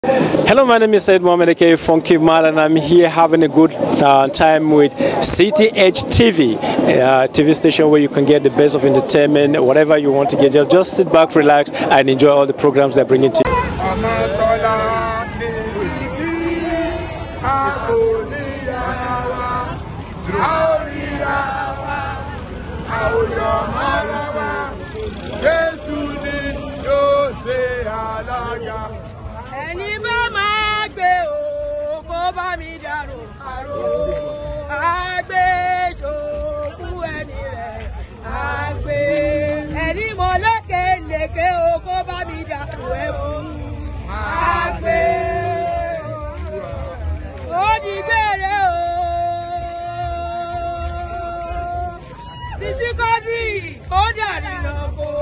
Hello, my name is Said Mohamed Ake Funky Mal, and I'm here having a good uh, time with CTH TV, uh, TV station where you can get the best of entertainment, whatever you want to get. Just, just sit back, relax, and enjoy all the programs they're bringing to you. ọmọ tọ́lá ní tí a kò ní yàrá wa a ó ríra wa a ó yọ mọ́ra wa jésù ni yóò ṣe alága. ẹni bá máa gbé o kó bá mi dàrú àrò àgbé ṣòkú ẹni rẹ̀ àgbé ẹni mọ lékeleke o kó bá mi dàrú ẹ̀fù àgbé ó di gbére o títí kọ́dírì ó dàrí lọ́kọ́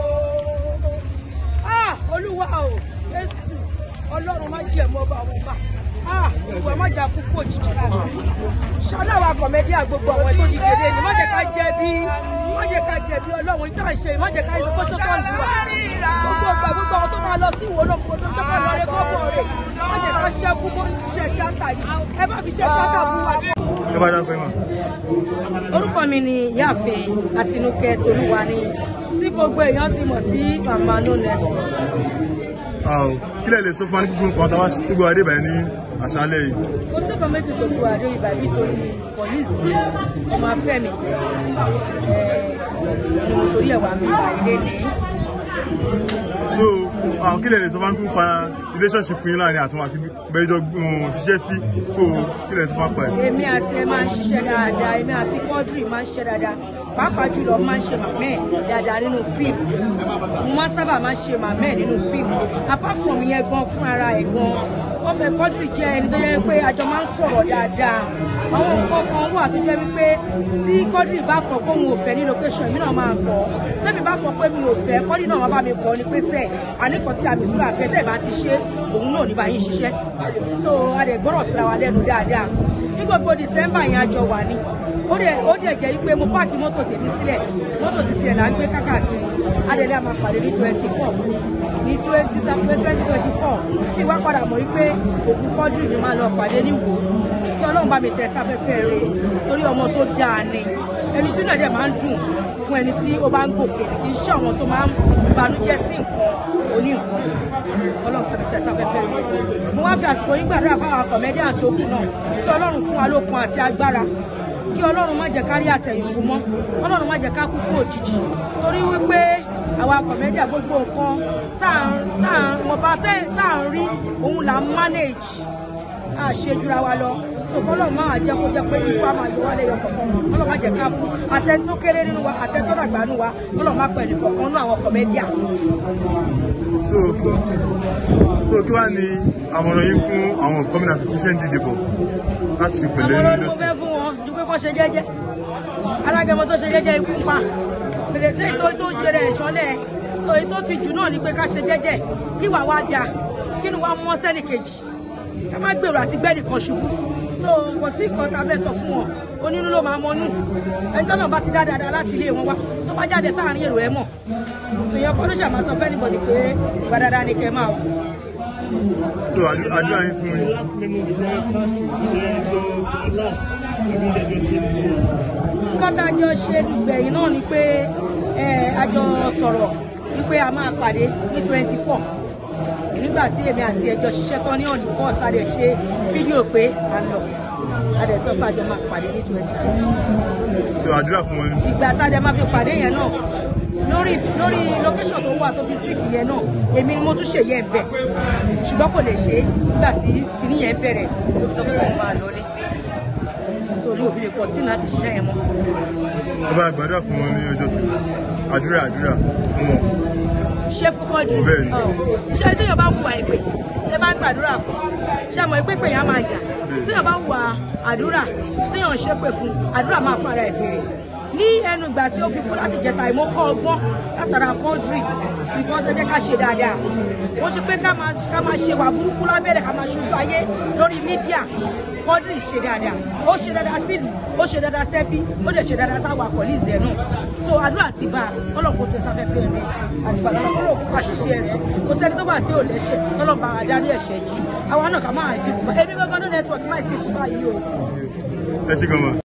ah olúwa o jésù ọlọ́run má jẹ́ mọ́ bá wọn bá ah olúwa má jà kúkú òjijì rárá ṣáná wa kọ̀mẹ́dí àgbogbo àwọn tó di gèdè ni má jẹ́ ká jẹ̀bi má jẹ́ ká jẹ̀bi ọlọ́run ìta ṣe má jẹ́ ká ṣe kó sọ́kọ̀ lù wá gbogbo ọgbà gbogbo àwọn tó máa lọ sí ìwò olóko tó tó máa lọ rẹ kọ́kọ́ rẹ má jẹ́ ká ṣẹ́kú bó ṣe tíátà yìí ẹ má fi ṣe tíátà fún wa. ẹ bá dáńpẹ́ mọ̀. orúkọ mi ni ìyáàfin àtinúkẹ́ tolúwa ni tí gbogbo èèyàn ti mọ̀ sí màmá no network. Àò, kí lẹ lè sọ fún wa ní gbogbo nǹkan táwa tó gbọ́ adé báyìí ní àṣálẹ́ yìí. kò sí nǹkan méjì tó bu àdó ibà nítorí pọ̀líìsì ọmọ afẹ́mi ni mo torí ẹ̀ wá mi bá ilé ní. so àwọn kí lẹ lè sọ fún wa nípa relationship yín láàrin àtúnwò àti bẹjọ ṣiṣẹ́ sí so kí lẹ sọ fún wa pa ẹ̀. èmi àti ẹ máa ń ṣiṣẹ́ dáadáa èmi àti quadri máa ń ṣiṣẹ́ dáadáa pàápàá jùlọ máa ń ṣe màmẹ́ dáadáa nínú fíìmù mo máa ń sábà máa ń ṣe màmẹ́ nínú fíìmù apart from yẹn gan fún ara ẹ̀ gan wọ́n fẹ́ quadri jẹ́ ẹni tó yẹ pé àjọ máa ń sọ̀rọ̀ dáadáa àwọn nǹkan kan wà tó jẹ́ wípé tí quadri bá kọ̀ pé òun ò fẹ́ ní location èmi náà máa kọ̀ tẹ́mi bá kọ̀ pé mi ò fẹ́ quadri náà máa bá mi kọ̀ ni pé sẹ́ẹ̀ àníkàn tí àmì ìṣúra àfẹ́ tẹ̀ bá ti ṣe òun náà ní bá yín ṣiṣẹ́ so a dẹ̀ gbọ́dọ̀ síra wa lẹ́nu dáadáa ní gbogbo december yẹn àjọ wà ní ó dẹ̀ ó dẹ̀ jẹ́ pé mo páàkì mọ́tò tèmi sílẹ̀ mọ́tò ti tiẹ̀ là ń gbé kákàkiri adẹ̀lẹ́ àmà pàdé ní twenty four ní twenty twenty twenty four kí wá padà mọ̀ wípé òkú kọ́dùrì ni máa lọ pàdé ní wò kí ọlọ́run bá mi tẹ̀ sáfẹ́fẹ́ rẹ̀ torí ọmọ tó dáa ni ẹni tí náà dẹ̀ máa ń dùn fún ẹni tí ó bá ń gòkè kì í ṣe àwọn tó máa ń banújẹ́ sí nǹkan oní nǹkan ọlọ́run fẹ́ mi tẹ̀ sáfẹ́fẹ́ rẹ̀ mo wá fi àsìkò yín gbàdúrà fáwọn kọ̀mẹ́díàn tó kù náà kí ọlọ́run fún wa lókun àti agbára kí ọlọ́run má jẹ́ ká rí àtẹ̀yìnkù mọ́ ọlọ́run má jẹ́ ká kú kú òjijì torí wípé àwa kọ̀mẹ́díà gbogbo nǹkan tá à ń mo bá tá à ń rí òun là ń manage a ṣe jura wa lọ sọ̀kọ́ ọlọ́run máa jẹ́ kó jẹ́ pé ikú á máa yọ wá lẹ́yọ kọ̀ọ̀kan ọlọ́run má jẹ́ ká kú àtẹni tó kéré nínú wa àtẹni tó dàgbà nínú wa ọlọ́run má pẹ̀lú kọ̀ọ̀kan nínú àwọn kọ̀mẹ́díà. so so kí wàá ní àmọ̀ràn yín fún àwọn gómìnà tuntun ṣe ń dìde bọ̀ láti ṣe pẹ̀lẹ́ àwọn ní olórí mo industry. fẹ́ fún wọn ju pé kó ṣe jẹ́jẹ́ alágẹmọ tó ṣe jẹ́jẹ́ ikú pa fèrè tí èyí tó jẹrẹ ìṣọ́lẹ̀ so èyí tó ti jù náà ni pé ká ṣe jẹ́jẹ́ kí wàá wá da kí ni wàá mọ́ sẹ́nì kejì ká má gbèrò àti gbẹ́nì kan ṣubú so kò sí nǹkan tá a fẹ́ sọ fún wọn onínú ló máa mọnú ẹni tó náà bá ti dá dáadáa láti ilé wọn wá tó bá jáde sáàrin èrò ẹ mọ̀ sèyàn kọ́ ló ṣàmà sọ fẹ́ni bọ̀dì pé ìgbà dáadáa ni kẹ́ máa wò. so àdú- àdúrà yín fún yín. last memo we don last week then those last every day just share the nǹkan tá a jọ ṣe gbẹ̀yìn náà ni pé ẹ, a jọ sọ̀rọ̀ wípé a máa pàdé ní twenty four nígbà tí èmi àti ẹjọ́ ṣiṣẹ́ tán ní ọ̀nì four sáré ṣe fídíò pé à ń lọ a dẹ̀ sọ pé a jọ máa pàdé ní twenty four so àdúrà fún wọn. ìgbà tá a dẹ̀ máa fi pàdé yẹn náà lórí lórí location tó wà tó fi síìkì yẹn náà èmi ni mo tún ṣe yẹn bẹ̀ ṣùgbọ́n kò lè ṣe é nígbà tí kìíní yẹn bẹ̀rẹ̀ ló fi sọ pé òun máa lọlé so ní òfin lè pọ̀ tí láti ṣiṣẹ́ yẹn mọ́. ẹ bá gbàdúrà fún wọn ní ọjọ́ kejì àdúrà àdúrà fún wọn. ṣé fúkọ́ jù Bẹ́ẹ̀ ni. ṣé téèyàn bá wùwà ìpè tẹ bá ń gbàdúrà fún ṣé àmọ́ ìpè pé yẹn á máa jà téèyàn bá wùwà àdúrà téèyàn ṣépè fún àdúrà máa fún ara ẹ̀ béèrè ní ẹnu ìgbà tí ó fi kú láti jẹta ìmọ̀ kọ́ ọgbọ́n látara kọ́ńtírì because ẹ jẹ́ ká ṣe dáadáa ó ṣe pé ká máa ká máa ṣe wà burúkú lábẹ́rẹ́ ká máa ṣojú ayé lórí mídíà kọ́ńtírì ṣe dáadáa ó ṣe dáadáa sílùú ó ṣe dáadáa sẹ́bí ó dẹ̀ ṣe dáadáa sáwọn àkọ́líìsì ẹ̀ náà so àdúrà ti bá a ọlọ́pàá tó sáfẹ́fẹ́ rẹ̀ àtìgbà tó lọ́kọ́ lòkú àṣìṣe rẹ̀ kò sẹ́ni tó bá tí ò lẹ́ṣẹ̀ tọ́lọ́ba àdáni ẹ̀ṣẹ̀ jí àwa náà ká máa fi kú bá èmi gbọ́ngàn ní nẹ́tíwọ̀kì máa fi kú báyìí o. ẹ ṣe gan ma.